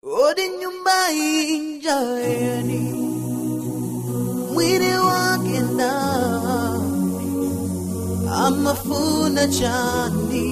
odi nyumba injani mwili wake ndani amafuna chani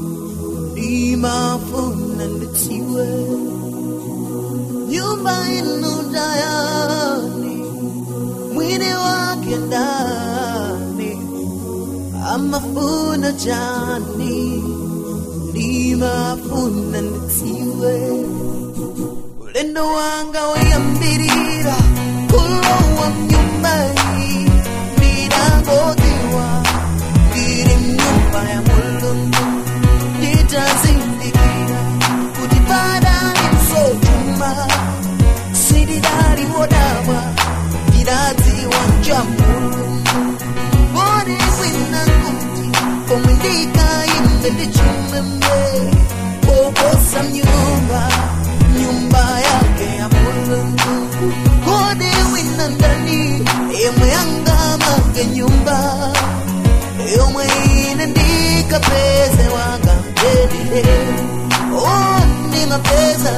nimafuna nditiwe nyumba inu ndayani mwili wake ndani amafuna chani nimafuna nditiwe ulendo wanga wayambirira kulowa mnyumbai ndiragotiwa ndiri mnyumba ya mulungu nditazindikira kuti padali msotuma siridali wodabwa ndiradziwa nja mulungu bori kwina kuti komwe ndikayimbe ndichimwemwe pokosa nyumba nyumba yake ya mulungu kodi wina ndani yemwe angamake nyumba yomwe ine ndikapeze wanga mdelile oh ndimapeza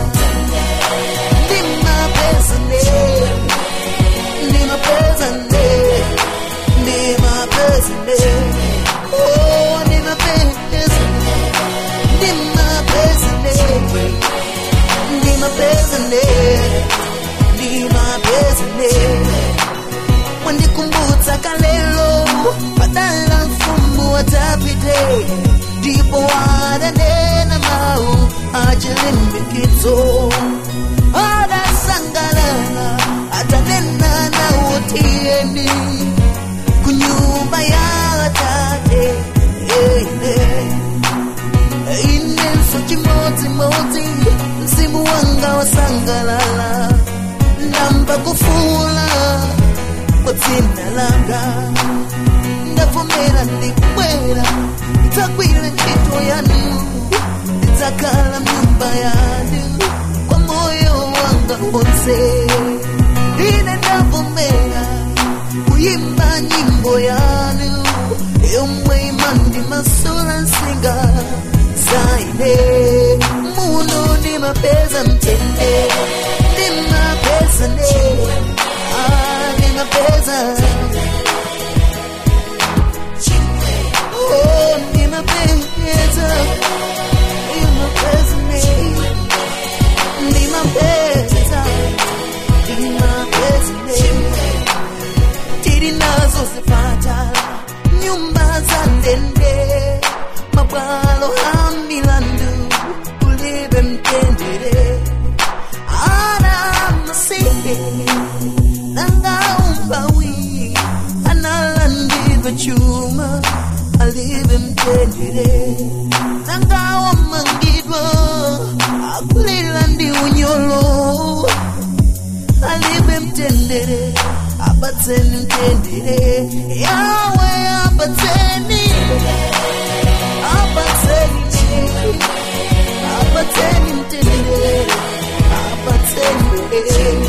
ndimapeza ne ndimapeza ne ndimapeza ne oh ndimapeza ndimapeza ne ndimapeza ne ndimapeza ne mwandikumbutsa kalelo padala mfumbu watapite ndipo wadanena mau achilimbikizo adasangalala atanena nawo tiyeni kunyumba ya tate inenso chimodzimodzi mzimu wanga wasangalala ndamba kufula kwa dzina langa ndavomera ndikubwera ndidzagwira ntchito yanu ndidzakhala mnyumba yanu kwa moyo wanga wonse ine ndavomera kuyimba nyimbo yanu yomwe imandimasula nsinga zaine muno ndimapeza mtende ndimapeza ne ah, ndimapeza oh ndimapeza ndimapeza ne ndimapeza ndimapeza ne tiri nazo zipatala nyumba za ndende mabwalo a milandu ulibe mtendere ana masihi nanga umbawi analandive chuma alibe mtendere nanga wamangidwa akulila ndi unyolo alibe mtendere apatseni mtendere yawe apatseni apatseni apatseni mtendere apatseni